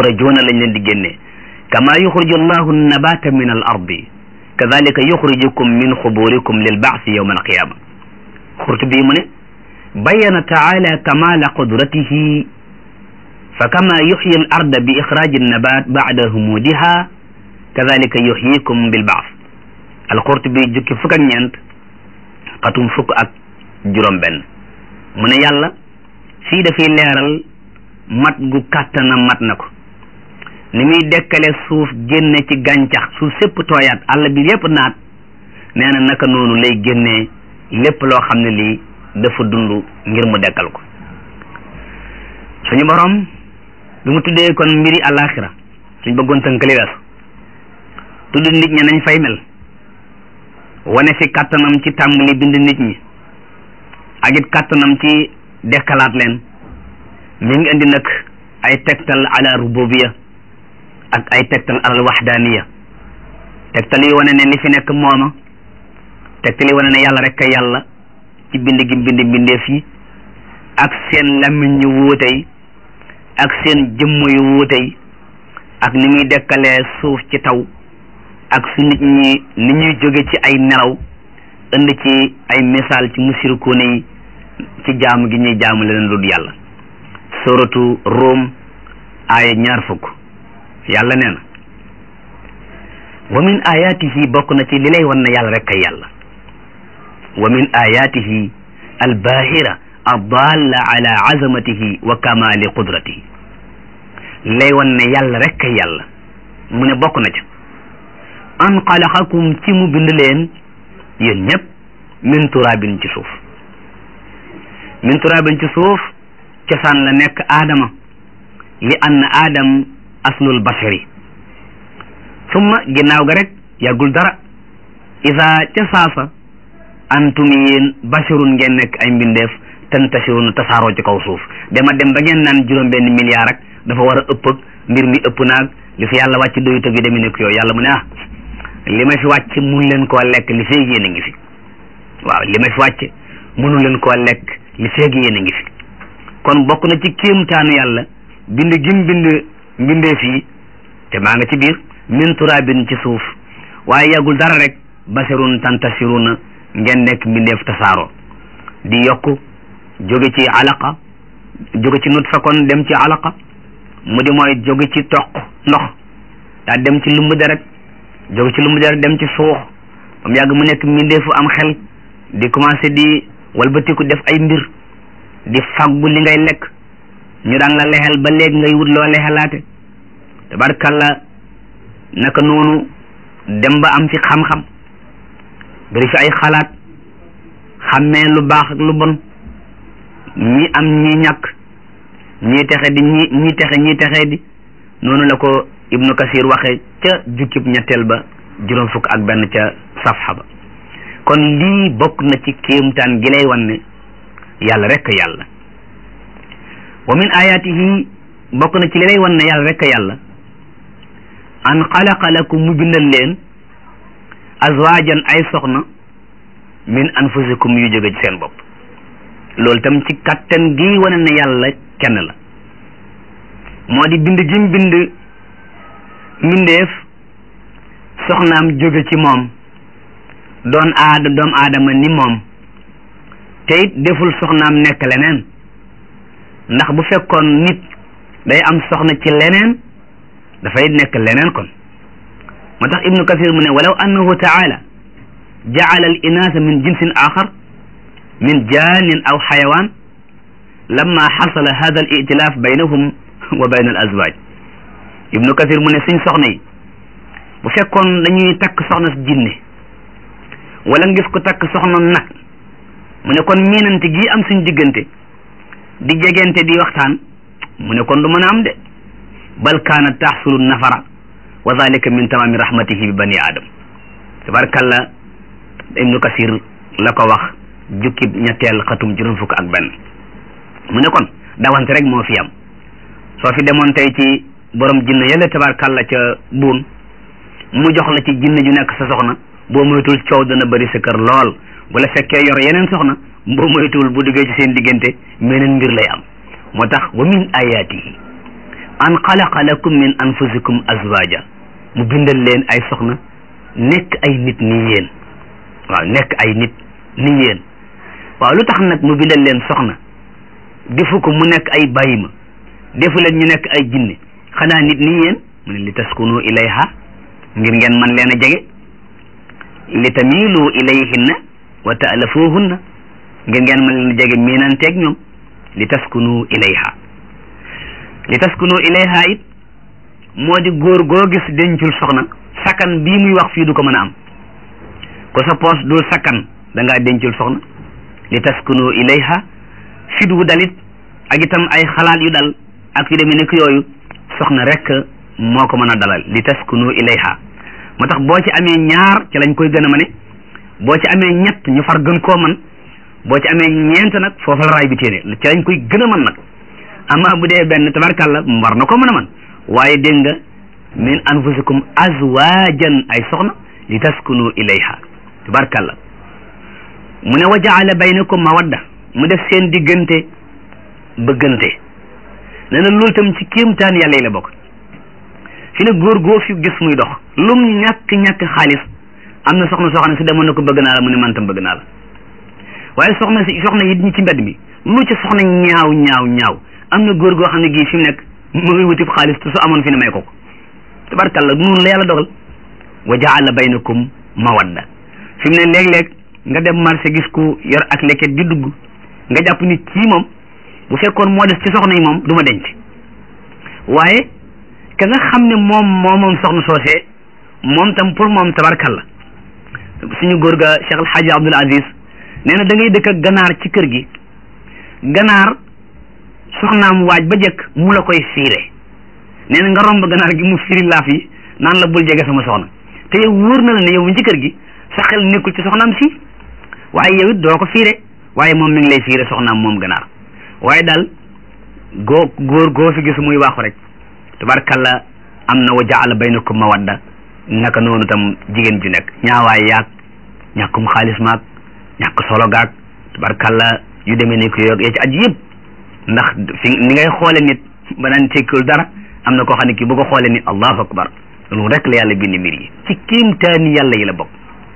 yuxrajuuna lañ leen di génnee kama yuxriju allahu nabata min al ardi kadalika yuxrijukum min xuburikum lil baasi yowma alqiyama xurtu bii mu ne bayana taala kamala qudratihi fa kama yuxyi al arda bi ixraji annabat bacda humudiha kadalika yuxyikum bil baas alxurtu bi jukki fukk ak ñeent xatum fukk ak juróom benn mu ne yàlla fii dafay leeral mat gu kàttana mat na ko ni muy dekkale suuf génne ci gàncax suuf sépp tooyaat àll bi yépp naat nee na naka noonu lay génnee lépp loo xam ne lii dafa dund ngir mu dekkal ko suñu borom bi mu tuddee kon mbiri àllaaxira suñ bëggoon tënkali weesu tudd nit ñi nañ fay mel wane fi kàttanam ci tàmbali bind nit ñi ak it kàttanam ci dekkalaat leen mi ngi indi nag ay tegtal ala rububiya ak ay tegtal alal waxdaaniya tegtal yi wane ne li fi nekk mooma tegtal yi wane ne yàlla rek a yàlla ci bind gi bind mbindeef yi ak seen làmmiñ yu wuutey ak seen jëmm yu wuutey ak ni muy dekkalee suuf ci taw ak su nit ñi ni ñuy jóge ci ay nelaw indi ci ay misaal ci musirikuune yi ci jaamu gi ñuy jaamu leneen lu dul yàlla suratu Rum aaya ñaar fukk yàlla nee na wa min ayatihi bokk na ci li lay wan ne yàlla rek kay yàlla wa min ayatihi albahira addalla ala azamatihi wa kamali qudratihi li lay wan ne yàlla rek kay yàlla mu ne bokk na ca an xalaqakum ci mu bind leen yéen ñëpp min turabin ci suuf min turabin ci suuf cosaan la nekk aadama li ann aadam aslul bashari summa ginnaaw ga rek yàggul dara isa ca saasa antum yéen basharun ngeen nekk ay mbindeef tantashirun tasaaroo ci kaw suuf dama dem ba ngeen naan juróom benn milliard rek dafa war a ëpp ak mbir mi ëpp naag li fi yàlla wàcc doyut ak yu demi nekk yooyu yàlla mu ne ah li ma fi wàcc mun leen koo lekk li feeg yéen a ngi fi waaw li ma fi wàcc mënu leen koo lekk li feeg yéen a ngi fi kon bokk na ci kéemtaanu yàlla bind gim bind mbindeef yi te maa nga ci biir min turabin ci suuf waaye yàggul dara rek basharun tantasiruna ngeen nekk mbindeef tasaaro di yokk jóge ci alaqa jóge ci nutfa kon dem ci alaqa mu di mooy jóge ci toq ndox daa dem ci lumb deret jóge ci lumb deret dem ci suux ba mu yàgg mu nekk mbindeefu am xel di commencé di walbatiku def ay mbir di faggu li ngay lekk ñu daan la lexel ba léegi ngay wut loo lexelaate tabarkalla naka noonu dem ba am fi xam-xam bari fi ay xalaat xàmmee lu baax ak lu bon ñi am ñi ñàkk ñi texe di ñi ñi texe ñi texe di noonu la ko ibnu kasir waxe ca jukkib ñetteel ba juróom fukk ak benn ca safxa ba kon lii bokk na ci kéemtaan gi lay wan ne yàlla rek yàlla wa min ayatihi bokk na ci li lay wan ne yàlla rek yàlla an xalaqa lakum mu bindal leen azwajan ay soxna min anfusikum yu jóge ci seen bopp loolu tam ci kattan gi wane ne yàlla kenn la moo di bind gim bind mbindeef soxnaam jóge ci moom doon aada doom aadama ni moom te it deful soxnaam nekk leneen ndax bu fekkoon nit day am soxna ci leneen dafay nekk leneen kon moo tax ibnu kasir mu ne walaw annahu taala jaala al inaasa min jinsin axar min jaanin aw xayawaan lamma xasala hada al itilaaf baynahum wa bayna al azwaaj ibnu kasir mu ne suñ soxna yi bu fekkoon dañuy takk soxna si jinne wala ngis ko takk soxna nag mu ne kon miinante gi am suñ diggante di jegente di waxtaan mu ne kon du mën a am de bal kaanat taxsulu nafara wa dalika min tamami rahmatihi bi bani adam tabarakallah ibnu kasir la ko wax jukki ñetteel xatum juróom fukk ak benn mu ne kon dawante rek moo fi am soo fi demoon tey ci borom jinne yàlla tabarakallah ca buun mu jox la ci jinne ju nekk sa soxna boo moytul coow dana bëri sa kër lool bu la fekkee yor yeneen soxna boo moytuwul bu duggee ci seen diggante meneen mbir lay am moo tax wa min ayatihi an xalaqa lakum min anfusikum azwaja mu bindal leen ay soxna nekk ay nit ni yéen waaw nekk ay nit ni yéen waaw lu tax nag mu bindal leen soxna defu ko mu nekk ay bàyyima defu leen ñu nekk ay jinne xanaa nit ni yéen mu ne li taskunu ilayha ngir ngeen man leen a jege li tamilu ilayhinna wa taalafuhunna ngir ngeen man leen a jege miinanteeg ñoom li taskunu ilayha li taskunu ilayha it moo di góor goo gis dencul soxna sakkan bii muy wax fii du ko mën a am ko sa poos dul sakkan da ngaa dencul soxna li taskunu ilayha fit wu dalit ak itam ay xalaat yu dal ak yu demee nekk yooyu soxna rek moo ko mën a dalal li taskunu ilayha moo tax boo ci amee ñaar ci lañ koy gën a mane boo ci amee ñett ñu far gën koo man boo ci amee ñeent nag foofa la raay bi téene ci lañ koy gën a man nag ama bu dee benn tabarkàlla war na ko mën a man waaye dégg nga min anfusikum azwajan ay soxna li taskunu ilayha tabarkàlla mu ne wa jaala baynakum mawadda mu def seen diggante bëggante nee na loolu tam ci kéemtaan yàlla yi la bokk fi ne góor goo fi gis muy dox lum ñàkk-ñàkk xaalis am na soxna soo xam ne su demoon na ko bëgg naa la mu ne man tam bëgg naa la waaye soxna si soxna yi ñi ci mbedd mi lu ci soxna ñaaw ñaaw ñaaw am na góor goo xam ne gii fi mu nekk mu ngi wuti xaalis te su amoon fi ne may ko ko tabarkalla noonu la yàlla dogal wa jaala baynakum mawadda fi mu ne léeg-léeg nga dem marché gis ku yor ak leket di dugg nga jàpp ni kii moom bu fekkoon moo des ci soxna yi moom du ma denc waaye ka nga xam ne moom moo moom soxna soosee moom tam pour moom tabarkalla suñu góor ga Cheikh El Hadji Abdoul Aziz nee na da ngay dëkk ak ganaar ci kër gi ganaar soxnaam waaj ba jëkk mu la koy fiire nee na nga romb ganaar gi mu firi laaf yi naan la bul jege sama soxna te yow wóor na la ne yow mi ci kër gi sa xel nekkul ci soxnaam si waaye yow it doo ko fiire waaye moom mi ngi lay fiire soxnaam moom ganaar waaye daal goo góor goo fi gis muy waaxu rek tabarkalla am na wa jaala baynakum mawadda naka noonu tam jigéen ju nekk ñaawaay yaag ñàkkum xaalis maag ñàkk solo gaag tabarkalla yu demee ni ko yoog ya ci aju yëpp ndax fi ni ngay xoole nit ba naan tekkul dara am na koo xam ne kii bu ko xoole nit allahu akbar loolu rek la yàlla bind mbir yi ci kéemtaani yàlla yi la bokk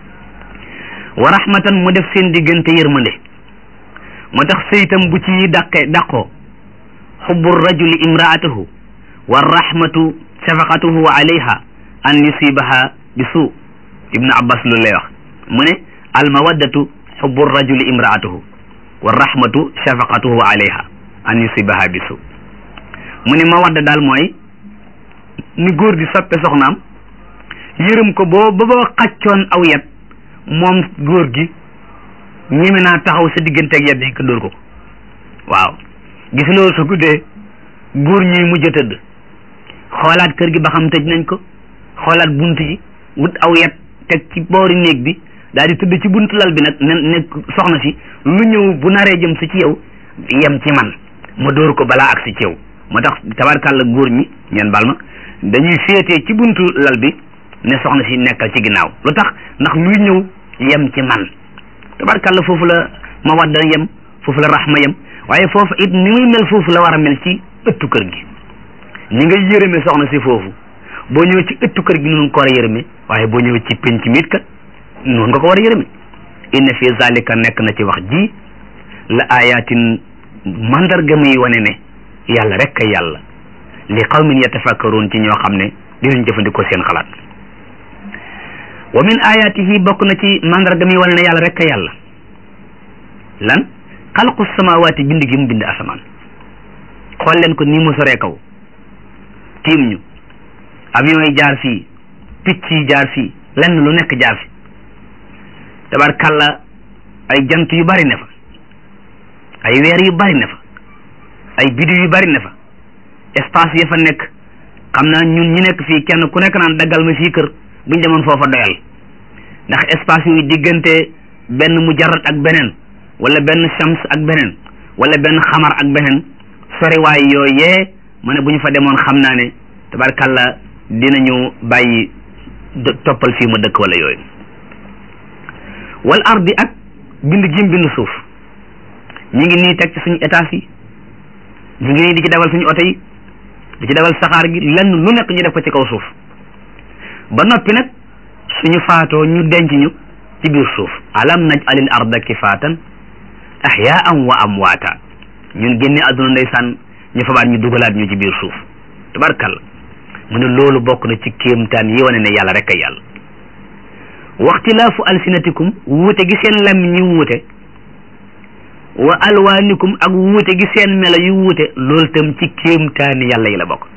wa rahmatan mu def seen diggante yërmande moo tax sëytam bu ci dàqe dàqoo xubbu rajuli imraatahu wa rahmatu shafaqatuhu alayha an yusibaha bi suu ibnu abbas lu lay wax mu ne al mawaddatu xubbu rajuli imraatahu wa rahmatu shafaqatuhu alayha an yusibaha bi suu mu ne mawadda daal mooy ni góor di soppe soxnaam yërëm ko boo ba boo xaccoon aw yet moom góor gi ñeme naa taxaw sa digganteeg yet yi ko dóor ko waaw gis loolu su guddee góor ñuy mujj a tëdd xoolaat kër gi ba xam tëj nañ ko xoolaat bunt yi wut aw yet teg ci boori néeg bi daal di tëdd ci buntu lal bi nag ne ne soxna si lu ñëw bu naree jëm si ci yow yem ci man ma dóor ko balaa ak si ci yow moo tax tabarkàlla góor ñi ngeen bal ma dañuy féetee ci buntu lal bi ne soxna si nekkal ci ginnaaw lu tax ndax luy ñëw yem ci man tabarkàlla foofu la ma wadda yem foofu la raxma yem waaye foofu it ni muy mel foofu la war a mel ci ëttu kër gi ni nga yërëme soxna si foofu boo ñëwee ci ëttu kër gi noonu ko war a yërëme waaye boo ñëwee ci penc miit kat noonu nga ko war a yërëme inna fi zalika nekk na ci wax ji la ayatin mandarga muy wane ne yàlla rek kay yàlla li qawmin yatafakkaruun ci ñoo xam ne dinañ jëfandikoo seen xalaat wa min ayatihi bokk na ci mandarga muy wane ne yàlla rek kay yàlla lan xalqu samawaati bind gi mu bind asamaan xool leen ko ni mu soree kaw tiim ñu avion yi jaar fii picc yi jaar fii lenn lu nekk jaar fi tabarkalla ay jant yu bari ne fa ay weer yu bari ne fa ay biddiw yu bari ne fa espace ya fa nekk xam naa ñun ñi nekk fii kenn ku nekk naan daggal ma fii kër buñ demoon foofa doyal ndax espace yooyu diggante benn mujarrad ak beneen wala benn shams ak beneen wala benn xamar ak beneen soriwaay yooyee ma ne bu ñu fa demoon xam naa ne tabarkalla dinañu bàyyi toppal fii ma dëkk wala yooyu wal ardi ak bind gim bind suuf ñi ngi nii teg ci suñu étage yi ñi ngi nii di ci dawal suñu oto yi di ci defal saxaar gi lenn lu nekk ñu def ko ci kaw suuf ba noppi nag suñu faatoo ñu denc ñu ci biir suuf alam naj alil arda kifaatan ahyaan wa amwaata ñun génne àdduna ndeysaan ñu fabaat ñu dugalaat ñu ci biir suuf tabarkalla mu ne loolu bokk na ci kéemtaan yi wane ne yàlla rek ay yàlla waxtilaafu alsinatikum wuute gi seen lam ñi wuute wa alwaanikum ak wuute gi seen melo yu wuute loolu tam ci kéemtaani yàlla yi la bokk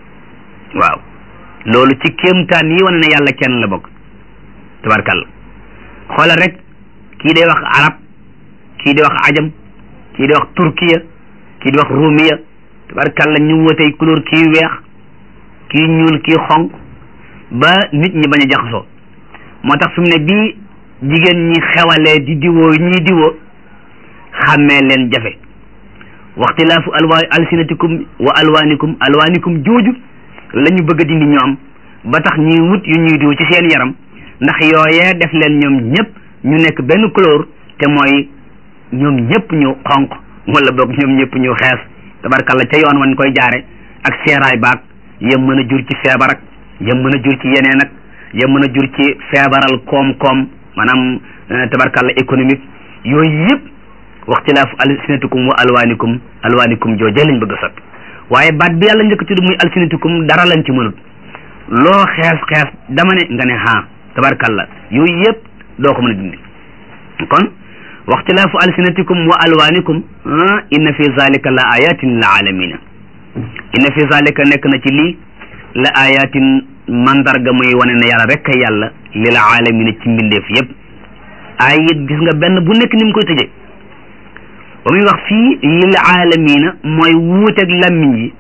waaw loolu ci kéemtaan yi wane ne yàlla kenn la bokk tabarkalla xoolal rek kii day wax arab kii di wax ajam kii di wax turkiya kii di wax rumiya tabarkalla ñu wutey couleur kii weex kii ñuul kii xonq ba nit ñi bañ a jaxasoo moo tax fi mu ne bii jigéen ñi xewalee di diwoo ñii diwoo xàmmee leen jafe waxtilaafu alwa alsinatikum wa alwaanikum alwaanikum jooju la ñu bëgg a dindi ñoom ba tax ñuy wut yu ñuy diw ci seen yaram ndax yooyee def leen ñoom ñëpp ñu nekk benn couleur te mooy ñoom ñëpp ñu xonq wala boog ñoom ñëpp ñu xees tabarkalla ca yoon wan koy jaare ak seeraay baag yem mën a jur ci feebar ak yem mën a jur ci yeneen ak yem mën a jur ci feebaral koom-koom maanaam tabarkalla économique yooyu yëpp waxtilaafu alsinatikum wa alwaanikum alwaanikum jooje lañ bëgg a soppi waaye baat bi yàlla njëkk tudd muy alsinatikum dara lañ ci mënut loo xees xees dama ne nga ne ha tabarkalla yooyu yëpp doo ko mën a dindi kon waxtilaafu alsinatikum wa alwaanikum inna fi zalika la ayatin lil alamina inna fi zalika nekk na ci lii la ayatin mandarga muy wane ne yàlla rek a yàlla lil alamina ci mbindeef yëpp ay it gis nga benn bu nekk ni mu koy tëjee ba muy wax fii lil alamina mooy wuuteeg lammiñ yi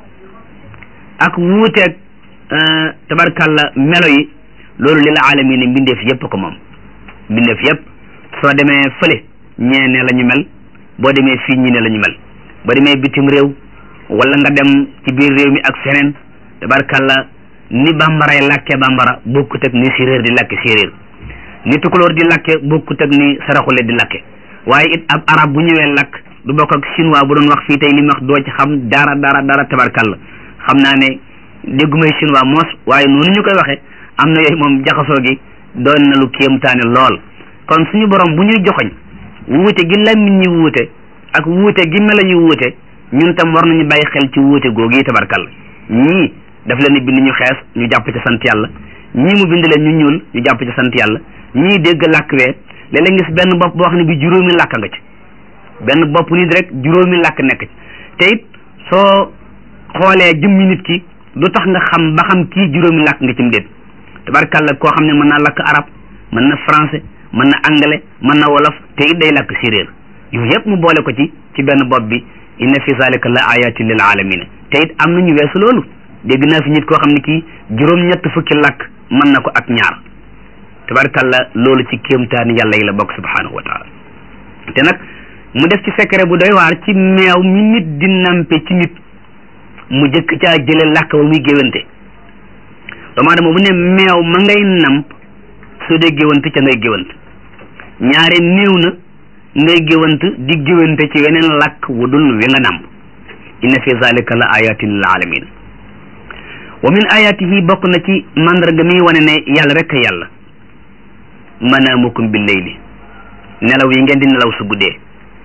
ak wuuteeg tabarkalla melo yi loolu lil alamina mbindeef yëpp ko moom mbindeef yëpp soo demee fële ñee ne la ñu mel boo demee fii ñi ne la ñu mel boo demee bitim réew wala nga dem ci biir réew mi ak feneen tabarkalla ni bambaray làkke bambara bokkut ak ni séréer di làkke séréer ni tukulóor di làkke bokkut ak ni saraxule di làkke waaye it ab arab bu ñëwee làkk du bokk ak chinois bu doon wax fii tey li mu wax doo ci xam dara dara dara tabarkalla xam naa ne déggumay chinois moos waaye noonu ñu koy waxee am na yooyu moom jaxasoo gi doon na lu kéemtaane lool kon suñu borom bu ñuy joxoñ wuute gi lammiñ ñi wuute ak wuute gi melo yu wuute ñun tam war nañu bàyyi xel ci wuute googu yi tabarkalla ñii daf leen bind ñu xees ñu jàpp ci sant yàlla ñii mu bind leen ñu ñuul ñu jàpp ci sant yàlla ñii dégg làkk wee léeg-léeg ngis benn bopp boo xam ne bi juróomi làkk nga ci benn bopp nit rek juróomi làkk nekk ci te it soo xoolee jëmmi nit ki lu tax nga xam ba xam kii juróomi làkk nga ci mu déet tabarkalla koo xam ne mën naa làkk arab mën na français mën na anglais mën na wolof te it day làkk séréer yooyu yëpp mu boole ko ci ci benn bopp bi inna fi zalika la ayatin lil alamina te it am nañu weesu loolu dégg naa fi nit koo xam ne kii juróom-ñett fukki làkk mën na ko ak ñaar tabarkalla loolu ci kéemtaani yàlla yi la bokk subhanahu wa taala te nag mu def ci secret bu doy waar ci meew mi nit di nampe ci nit mu jëkk caa jële làkk ba muy géwante doomu aadama bu ne meew ma ngay namp soo dee géwante ca ngay géwant ñaare néew na ngay géwant di géwante ci weneen làkk wu dul wi nga namp inna fi zalika la ayatin lil alamin wa min ayatihi bokk na ci mandarga mi wane ne yàlla rek a yàlla manaamukum bil layli nelaw yi ngeen di nelaw su guddee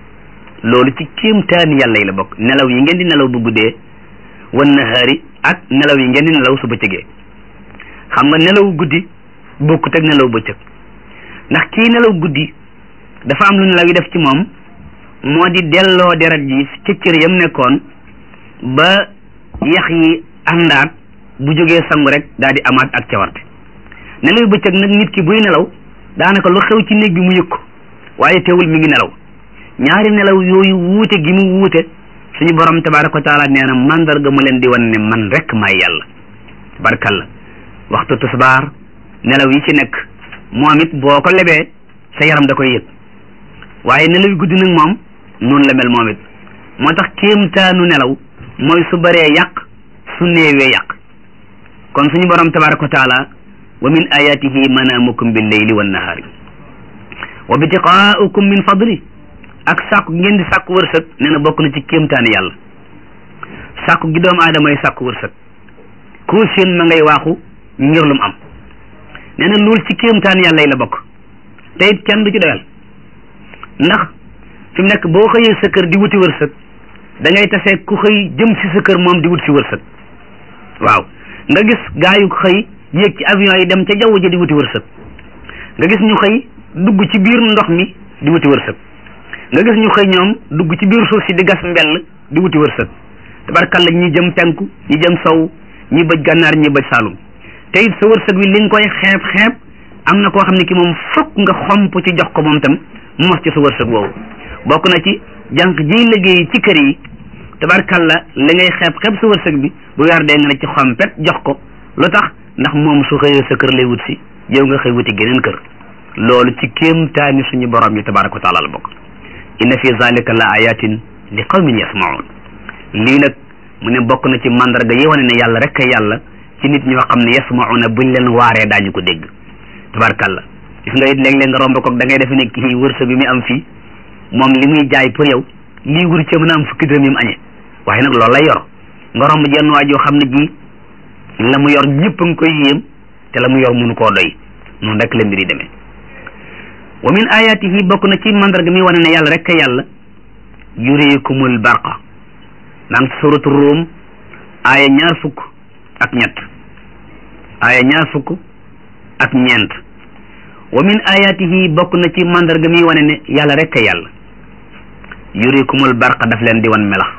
loolu ci kéemtaani yàlla yi la bokk nelaw yi ngeen di nelaw bu guddee wan nahaari ak nelaw yi ngeen di nelaw su bëccëgee xam nga nelaw guddi bokkut ak nelaw bëccëg ndax kii nelaw guddi dafa am lu nelaw yi def ci moom moo di delloo deret ji ca cër yam nekkoon ba yax yi àndaat bu jógee sangu rek daal di amaat ak cawarte nelaw yu bëccëg nag nit ki buy nelaw daanaka lu xew ci néeg bi mu yëg ko waaye teewul mi ngi nelaw ñaari nelaw yooyu wuute gi mu wuute suñu borom tabaraka wa taala nee na mandarga mu leen di wan ne man rek maay yàlla tabarakalla waxtu tisbaar nelaw yi ci nekk moom it boo ko lebee sa yaram da koy yëg waaye nelaw yu guddi nag moom noonu la mel moom it moo tax kéemtaanu nelaw mooy su bëree yàq su néewee yàq kon suñu borom tabaraka wa taala wa min ayatihi manaamukum bil layli wan nahaari wa bitiqaaukum min fadli ak sàkku ngeen di sàkku wërsëg nee na bokk na ci kéemtaani yàlla sàkku gi doomu aadama yi sàkku wërsëg koo seen ma ngay waaxu ngir lu mu am nee na loolu ci kéemtaan yàlla yi la bokk te it kenn du ci doyal ndax fi mu nekk boo xëyee sa kër di wuti wërsëg da ngay tasee ku xëy jëm si sa kër moom di wut si wërsëg waaw nga gis gaa yu xëy yéeg ci avion yi dem ca jaww ji di wuti wërsëg nga gis ñu xëy dugg ci biir ndox mi di wuti wërsëg nga gis ñu xëy ñoom dugg ci biir suuf si di gas mbell di wuti wërsëg tabarkalla ñi jëm penku ñi jëm sow ñi bëj gànnaar ñi bëj saalum te it sa wërsëg wi li nga koy xeeb xeeb am na koo xam ne ki moom fokk nga xomp ci jox ko moom tam mu mos ci sa wërsëg woowu bokk na ci jànq jiy liggéey ci kër yi tabarkalla li ngay xeeb xeeb sa wërsëg bi bu weer dee nga ne ci xompet jox ko lu tax ndax moom su xëyee sa kër lay wut si yow nga xëy wuti geneen kër loolu ci kéemtaani suñu borom yi tabaraka wa taala la bokk inna fi zalika la ayatin li qawmin yasmaun lii nag mu ne bokk na ci mandarga yi wane ne yàlla rek kay yàlla ci nit ñoo xam ne yasmauna buñ leen waaree daañu ko dégg tabarkalla gis nga it léeg-léeg nga romb ko da ngay defe ne kii wërsëg bi muy am fii moom li muy jaay pour yow lii wur ci mën a am fukki dërëm yi mu añee waaye nag loolu lay yor nga romb jenn waa joo xam ne ji la mu yor ñëpp a ngi koy yéem te la mu yor mënu koo doy noonu rek la mbir yi demee wa min ayatihi bokk na ci mandarga mi wane ne yàlla rek kay yàlla yurikumul barqa maa ngi ci suratu Rum aaya ñaar fukk ak ñett aaya ñaar fukk ak ñeent wa min ayatihi bokk na ci mandarga mi wane ne yàlla rek kay yàlla yurikumul barqa daf leen di wan melax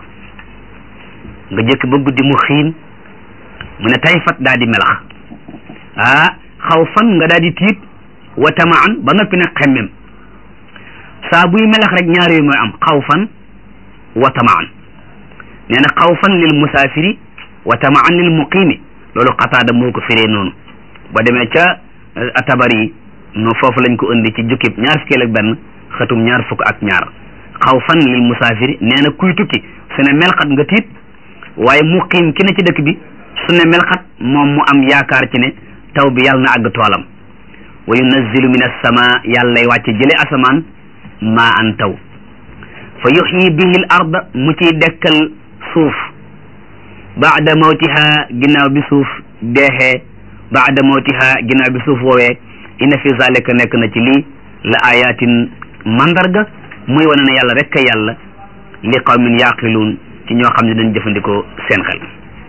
nga jëkk ba guddi mu xiin mu ne tay fat daa di melax ah xaw fan nga daa di tiit wa tamaan ba noppi nag xemmem saa buy melax rek ñaar yooyu mooy am xaw fan wa tamaan nee na xaw fan lil musaafiri wa tamaan lil muqiimi loolu xataada moo ko firee noonu ba demee ca atabari no foofu lañ ko indi ci jukkib ñaar fukkeel ak benn xëtum ñaar fukk ak ñaar xaw fan lil musaafiri nee na kuy tukki su ne melxat nga tiit waaye muqiim ki ne ci dëkk bi su ne melxat moom mu am yaakaar ci ne taw bi yàlla na àgg toolam wa yunazzilu min as-sama yàllay wàcce jële asamaan maa an taw fa yuxyi bihi l arda mu ciy dekkal suuf baada mawtiha ginnaaw bi suuf deexee baada mawtiha ginnaaw bi suuf woowee inna fi zalika nekk na ci lii la ayatin mandarga muy wane ne yàlla rek a yàlla li qawmin yaqiluun ci ñoo xam ne dañ jëfandikoo seen xel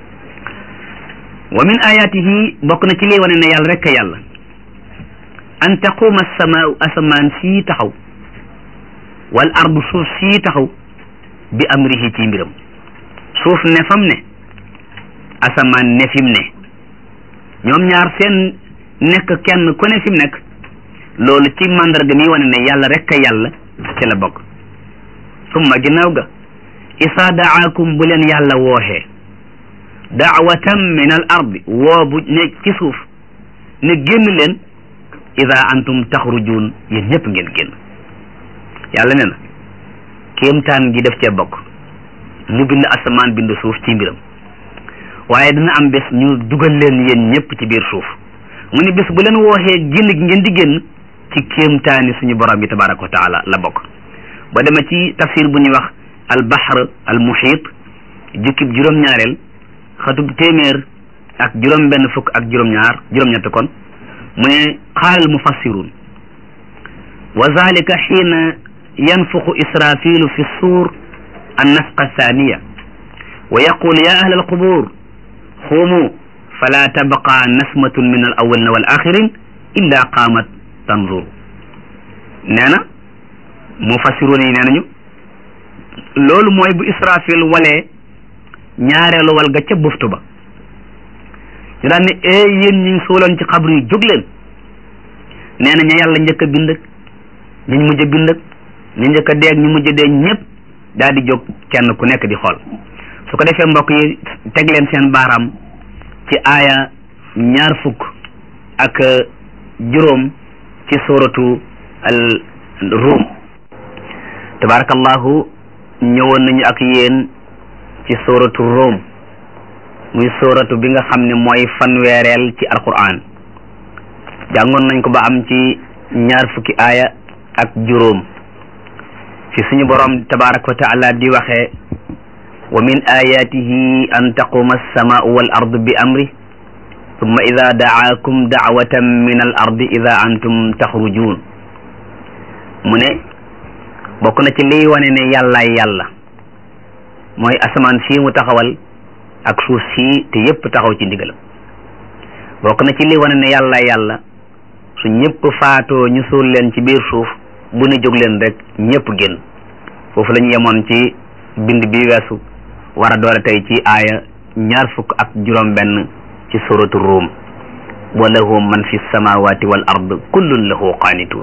wa min ayatihi bokk na ci lii wane ne yàlla rek a yàlla an taquma samaau asamaan sii taxaw wal ardu suuf sii taxaw bi amrihi ci mbiram suuf ne fam ne asamaan ne fim ne ñoom ñaar seen nekk kenn ku ne fim nekk loolu ci mandarga mi wane ne yàlla rek a yàlla ci la bokk summa ginnaaw ga isaa daakum bu leen yàlla wooxee daawatan min al ardi woo bu ne ci suuf ne génn leen ida antum taxrujuun yéen ñëpp ngeen génn yàlla ne na kéemtaan gi def cee bokk mu bind asamaan bind suuf ci mbiram waaye dina am bés ñu dugal leen yéen ñëpp ci biir suuf mu ni bés bu leen wooxee génn gi ngeen di génn ci kéemtaani suñu borom bi tabaraka wa taala la bokk ba dema ci tafsir bu ñuy wax al bahr al muhit jukkib juróom-ñaareel xatub téeméer ak juróom benn fukk ak juróom-ñaar juróom-ñett kon mu ne qaala al mufassirun wa zalika xiina yanfuxu israfilu fi suur an nafqa thaniya wa yaqul ya ahla alqubur xuumu fala tabqa nasmatun min al awalina wal axirin illa qaamat tanzur nee na mufassiruun yi nee nañu loolu mooy bu israfil walee ñaareelu wal ga ca buftu ba ñu daan ne ee yéen ñi suuloon ci xabru yi jóg leen nee na ña yàlla njëkk a bind ak ñu mujj a bind ak ñu njëkk a dee ak ñu mujj a dee ñëpp daal di jóg kenn ku nekk di xool su ko defee mbokk yi teg leen seen baaraam ci aaya ñaar fukk ak juróom ci suratu al rum tabarakallahu ñëwoon nañu ak yéen ci suratu rum muy suratu bi nga xam ne mooy fanweereel ci alquran jàngoon nañ ko ba am ci ñaar fukki aaya ak juróom fi suñu borom tabaraka wa taala di waxee wa min ayatihi an taquma alsamaau wal ardu bi amri summa ida daakum daawatan min al ardi ida antum taxrujuun mu ne bokk na ci liy wane ne yàllaay yàlla mooy asamaan sii mu taxawal ak suuf sii te yépp taxaw ci ndigalam bokk na ci liy wane ne yàllaay yàlla su ñëpp faatoo ñu suul leen ci biir suuf bu ne jóg leen rek ñëpp génn foofu la ñu yemoon ci bind bi weesu war a doore tey ci aaya ñaar fukk ak juróom benn ci suratu ruum wa lahu man fi samawati wal ard kullun lahu qaanituun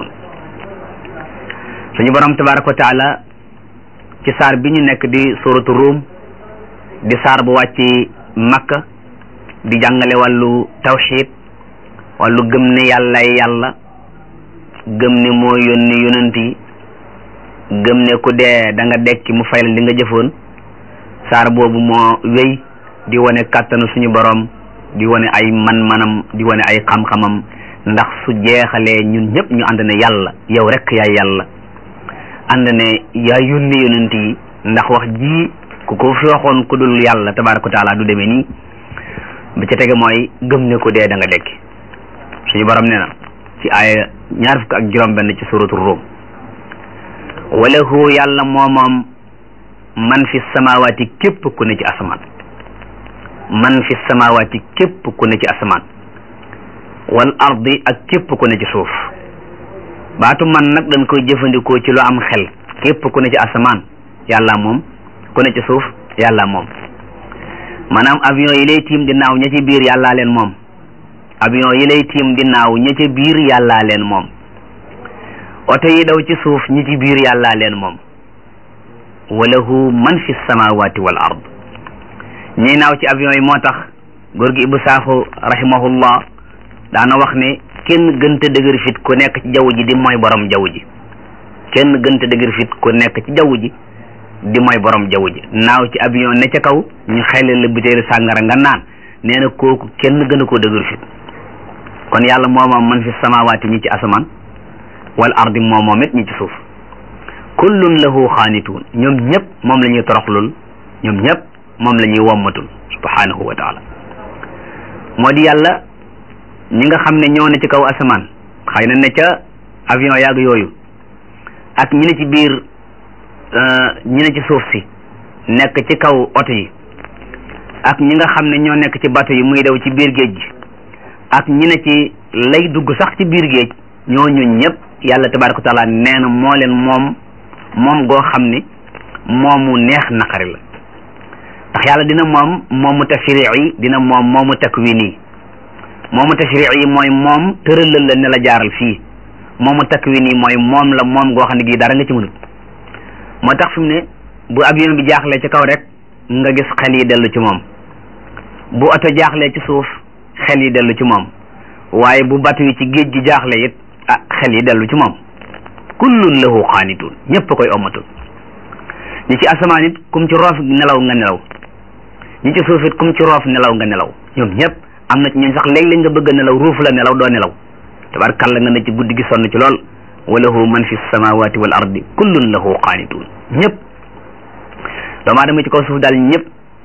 suñu borom tabaraka wa taala ci saar bi ñu nekk di suratu ruum di saar bu wàcc makka di jàngale wàllu tawxid wàllu gëm ne yàlla yàlla gëm ne moo yónni yonent yi gëm ne ku dee da nga dekki mu fayal li nga jëfoon saar boobu moo wéy di wane kàttanu suñu borom di wane ay man-manam di wane ay xam-xamam ndax su jeexalee ñun ñëpp ñu ànd ne yàlla yow rek yaay yàlla ànd ne yaa yónni yonent yi ndax wax ji ku ko fi waxoon ku dul yàlla tabaraka wa taala du demee nii ba ca tege mooy gëm ne ku dee da nga dekki suñu borom nee na ci aaya ñaar fukk ak juróom benn ci suratu Rum walahu yàlla moomoom man fi samawaati képp ku ne ci asamaan man fi samawaati képp ku ne ci asamaan wal ardi ak képp ku ne ci suuf baatu man nag dañ koy jëfandikoo ci lu am xel képp ku ne ci asamaan yàlla moom ku ne ci suuf yàlla moom maanaam avion yi lay tiim di naaw ña ci biir yàllaa leen moom avion yi lay tiim di naaw ña ca biir yàllaa leen moom oto yi daw ci suuf ñi ci biir yàllaa leen moom walahu man fi samawati wal ard ñi naaw ci avion yi moo tax góor gi Ibou Sakho rahimahullah daana wax ne kenn gënta dëgër fit ku nekk ci jaww ji di mooy borom jaww ji kenn gënta dëgër fit ku nekk ci jaww ji di mooy borom jaww ji naaw ci avion ne ca kaw ñu xele la butéelu sàngara nga naan nee na kooku kenn gën a koo dëgër fit kon yàlla moomoom man fi samawaati ñi ci asamaan wal ardi moomoom it ñi ci suuf kullun lahu xaanituun ñoom ñëpp moom la ñuy toroxlul ñoom ñëpp moom la ñuy wommatul subhanahu wa taala moo di yàlla ñi nga xam ne ñoo ne ci kaw asamaan xëy na ne ca avion yàgg yooyu ak ñi ne ci biir ñi ne ci suuf si nekk ci kaw oto yi ak ñi nga xam ne ñoo nekk ci bato yi muy daw ci biir géej gi ak ñi ne ci lay dugg sax ci biir géej ñooñu ñëpp yàlla tabaraka wa taala nee na moo leen moom moom goo xam ne moomu neex naqari la ndax yàlla dina moom moomu tashrii yi dina moom moomu takwin yi moomu tashrii yi mooy moom tëralal la ne la jaaral fii moomu takwin yi mooy moom la moom goo xam ne gii dara nga ci mënut moo tax fi mu ne bu avion bi jaaxlee ci kaw rek nga gis xel yi dellu ci moom bu oto jaaxlee ci suuf xel yi dellu ci moom waaye bu batu yi ci géej gi jaaxle it ah xel yi dellu ci moom kullun lahu qaanitun ñëpp koy ommatul ñi ci asamaan it kum ci roof nelaw nga nelaw ñi ci suuf it kum ci roof nelaw nga nelaw ñoom ñëpp am na ci ñooñ sax léeg-léeg nga bëgg a nelaw ruufu la nelaw doo nelaw tabarkalla nga ne ci guddi gi sonn ci lool wa lahu man fi samawati wal ardi kullun lahu qaanitun ñëpp doomu aadama ci kaw suuf daal ñëpp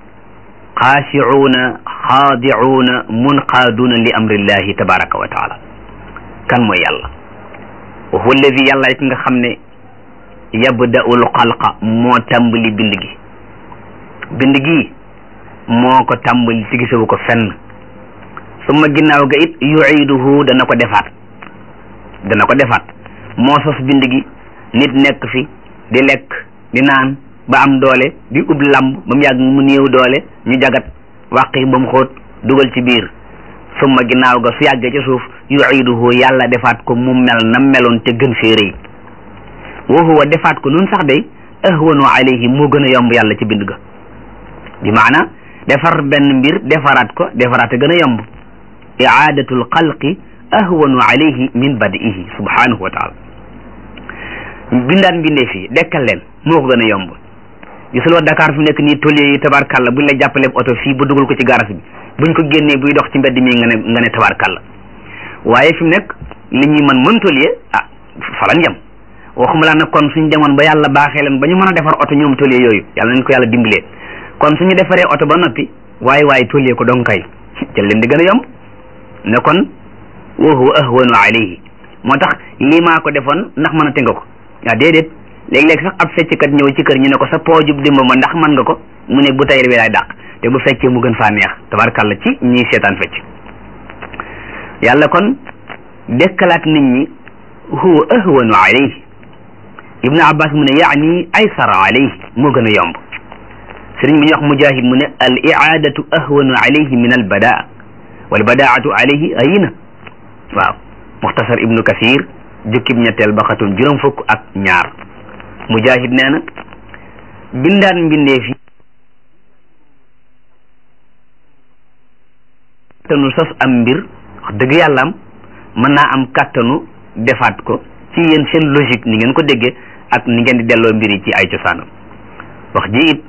xaashicuuna xaadicuuna munqaaduuna li amrillahi tabaraka wa taala kan mooy yàlla wa huwa alladi yàlla it nga xam ne yabda'u lxalqa moo tàmbali bind gi bind gi moo ko tàmbali ci gisewu ko fenn summa ginnaaw ga it yuiduhu dana ko defaat dana ko defaat moo sos bind gi nit nekk fi di lekk di naan ba am doole di ub lamb ba mu yàgg mu néew doole ñu jagat wàqi ba mu xóot dugal ci biir summa ginnaaw ga su yàggee ci suuf yuiduhu yàlla defaat ko mu mel na meloon te gën fee rëy wa huwa defaat ko nun sax day ahwanu alayhi moo gën a yomb yàlla ci bind ga bi maana defar benn mbir defaraat ko defaraat a gën a yomb iaadatul xalqi ahwanu alayhi min badihi subhanahu wa taala bindaan bindee fii dekkal leen moo ko gën a yomb gisuloo Dakar fi nekk nii tôlier yi tabarkalla buñ la jàppalee oto fii bu dugal ko ci garas bi buñ ko génnee buy dox ci mbedd mi nga ne nga ne tabarkalla waaye fi mu nekk li ñuy mën mën tôlier ah falan jam waxuma laa nag kon suñ demoon ba yàlla baaxee leen ba ñu mën a defar oto ñoom tôlier yooyu yàlla nañ ko yàlla dimbalee kon suñu defaree oto ba noppi waaye waaye tôlier ko dong kay jël leen di gën a yomb ne kon wa huwa ahwanu alayhi moo tax lii maa ko defoon ndax mën a te nga ko waaw déedéet léeg-léeg sax ab fecckat ñëw ci kër ñu ne ko sa poojub dimba ma ndax mën nga ko mu ne bu tayir bi laay dàq te bu feccee mu gën faa neex tabarkàlla ci ñiy seetaan fecc yàlla kon dekkalaat nit ñi huwa ahwanu alayhi ibnu abbas mu ne yaani aysara alayhi moo gën a yomb sëriñ bi ñu wax mujahid mu ne al iadatu ahwanu alayhi min al badaa wal badaatu alayhi ayina waaw muxtasar ibnu kasir jukkib ñetteel ba xatum juróom fukk ak ñaar mujahid nee na bindaan mbindee fi kàttanu sos am mbir wax dëgg yàlla am mën naa am kàttanu defaat ko ci yéen seen logique ni ngeen ko déggee ak ni ngeen di delloo mbir yi ci ay cosaanam wax ji it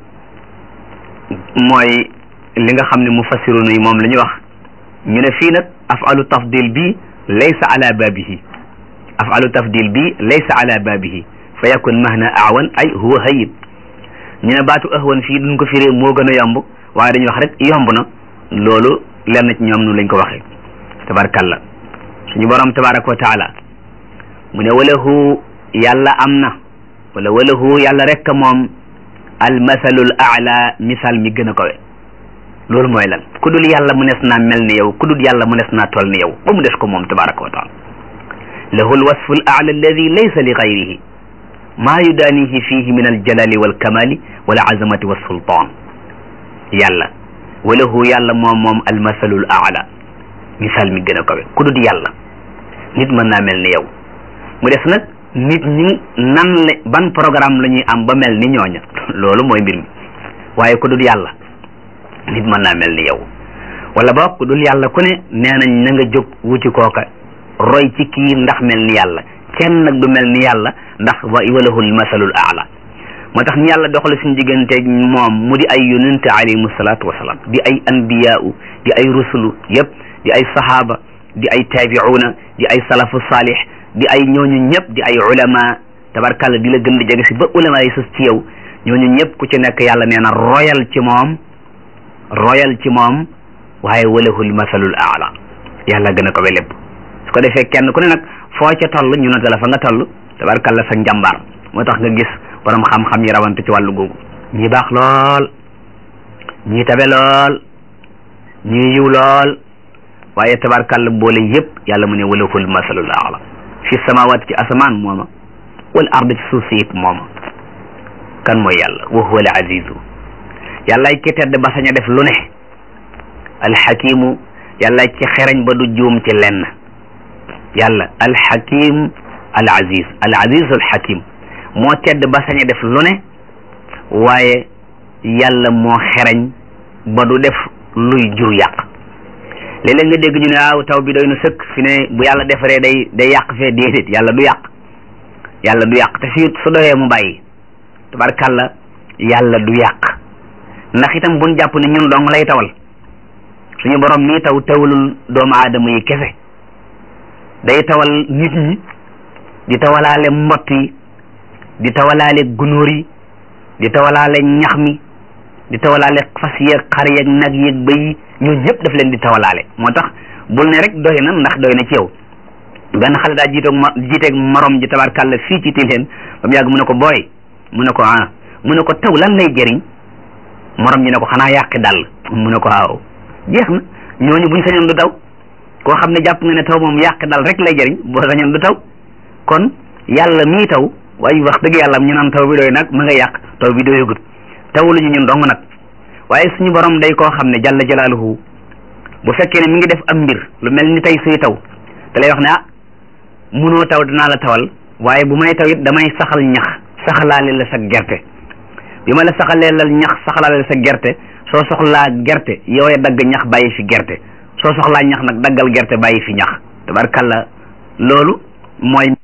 mooy li nga xam ne mu fassiruna yi moom la ñu wax ñu ne fii nag afalu tafdil bi laysa ala babihi afalu tafdil bi laysa ala babihi fa yakun mahna awan ay huwa hayib ñu ne baatu ahwan fii duñ ko firee moo gën a yomb waaye dañuy wax rek yomb na loolu lenn ci ñoom nu lañ ko waxee tabarkalla suñu borom tabaraka wa taala mu ne walahu yàlla am na wala walahu yàlla rek moom almasalul aala misaal mi gën a kawe loolu mooy lan ku dul yàlla mu nes naa mel ni yow ku dul yàlla mu nes naa toll ni yow ba mu des ko moom tabaraka wa taala lahu alwasfu al aala alladi laysa li gayrihi maa yudaanihi fihi min aljalali walkamali wal azamati walsultaan yàlla walahu yàlla moom moom almasalul aala misaal mi gën a kawe ku dul yàlla nit mën naa mel ni yow mu des nag nit ñi nan la ban programme la ñuy am ba mel ni ñooña loolu mooy mbir mi waaye ku dul yàlla nit mën naa mel ni yow wala boog ku dul yàlla ku ne nee nañ na nga jóg wuti kooka roy ci kii ndax mel ni yàlla kenn nag du mel ni yàlla ndax wa walahul masalul aala moo tax ñu yàlla doxale suñu diggante moom mu di ay yonente alayhimu salaatu wasalaam di ay anbiyaau di ay rusulu yëpp di ay sahaaba di ay taabiuuna di ay salafu saalih di ay ñooñu ñëpp di ay ulama tabarkàlla di la gën di jege si ba ulama yi sus ci yow ñooñu ñëpp ku ci nekk yàlla nee na royal ci moom royal ci moom waaye walahul masalul aala yàlla gën a ko lépp su ko defee kenn ku ne nag foo ca toll ñu nota la fa nga toll tabarkàlla sa njàmbaar moo tax nga gis borom xam-xam yi rawante ci wàllu googu ñii baax lool ñii tabe lool ñii yiw lool waaye tabarkàlla boole yëpp yàlla mu ne walahul masalul aala fi samawat ci asamaan mooma wal ard ci suuf si it mooma kan mooy yàlla wa huwa al azizu yàllaay ki tedd ba sañ a def lu ne alxakimu yàllaay ci xereñ ba du juum ci lenn yàlla alxakim al aziz al aziz al hakim moo tedd ba sañ a def lu ne waaye yàlla moo xereñ ba du def luy jur yàq léeg-léeg nga dégg ñu ne waaw taw bi doy na sëkk fi ne bu yàlla defaree day day yàq fee déedéet yàlla du yàq yàlla du yàq te fii su doyee mu bàyyi tabarkàlla yàlla du yàq ndax itam buñ jàpp ne ñun dong lay tawal suñu borom mii taw tawalul doomu aadama yi kese day tawal nit ñi di tawalaale mbott yi di tawalaale gunóor yi di tawalaale ñax mi di tawalaale fas yeeg xar yeeg nag yeeg bëy yi ñun ñëpp daf leen di tawalaale moo tax bul ne rek doy na ndax doy na ci yow benn xale daa jiitoog ma jiiteeg morom ji tabarkàlla fii ci tilleen ba mu yàgg mu ne ko booy mu ne ko ah mu ne ko taw lan lay jëriñ morom ji ne ko xanaa yàqi dal mu ne ko waaw jeex na ñooñu buñ sañoon du taw koo xam ne jàpp nga ne taw moom yàqi dal rek lay jëriñ boo sañoon du taw kon yàlla mii taw waaye wax dëgg yàlla ñu naan taw bi doy nag ma nga yàq taw bi doyagut tawuluñu ñun dong nag waaye suñu borom day koo xam ne jalla jalaaluhu bu fekkee ne mi ngi def am mbir lu mel ni tey suy taw te lay wax ne ah munoo taw dinaa la tawal waaye bu may taw it damay saxal ñax saxalaale la sa gerte bi ma la saxalee la ñax saxalaale la sa gerte soo soxlaa gerte yow ya dagg ñax bàyyi fi gerte soo soxlaa ñax nag daggal gerte bàyyi fi ñax tabarkalla loolu mooy